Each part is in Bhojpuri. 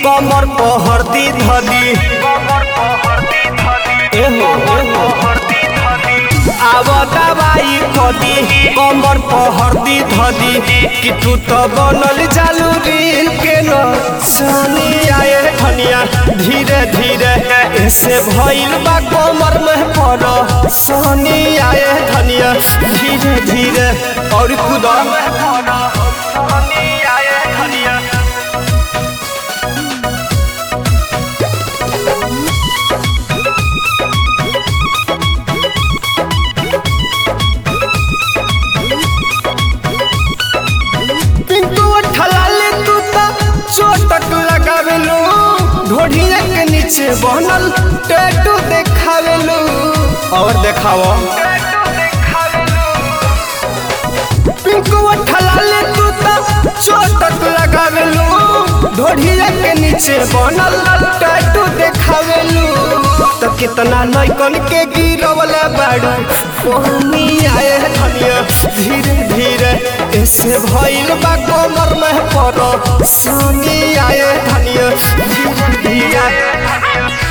कमर पहरदी धदी एहो एहो आव दवाई कदी कमर पहरदी धदी कि तू तो बनल जालू रील के न सनी आए धनिया धीरे धीरे ऐसे भइल बा कमर में पड़ सनी आए धनिया धीरे धीरे और खुदा में पड़ सनी आए धनिया पिंटू ठलाले तू ता चोटक लगावेलो ढोढ़िया के नीचे बनल टैटू देखावेलो और देखाओ पिंटू ठलाले तू ता चोटक लगावेलो ढोढ़िया के नीचे बनल टैटू देखावेलो तो कितना नैकन के गिरवला बाड़ू पानी आए धनिया धीरे धीरे ऐसे भइल बा कमर में पड़ सानी आए धनिया धीरे धीरे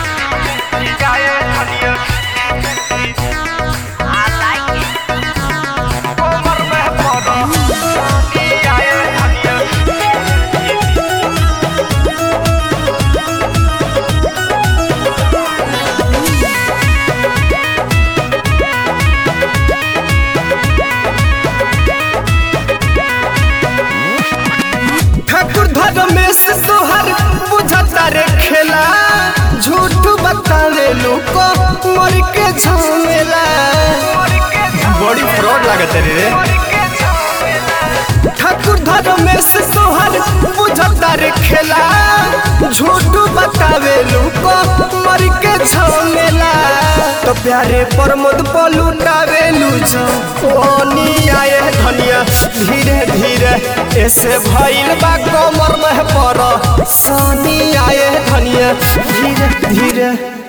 कमर में पड़ सानी आए धनिया ठाकुर धर्मेश तोहर बुझता रे खेला झूठ बतावे लोग मर के झमेला बड़ी फ्रॉड लागत रे ठाकुर धर्मेश तोहर बुझता रे खेला झूठ बतावे लोग मर के झमेला तो प्यारे प्रमोद पलुटावे लूझो ओनी आए धनिया धीरे धीरे ऐसे भइल बा कमर में पड़ सानी आए धनिया धीरे धीरे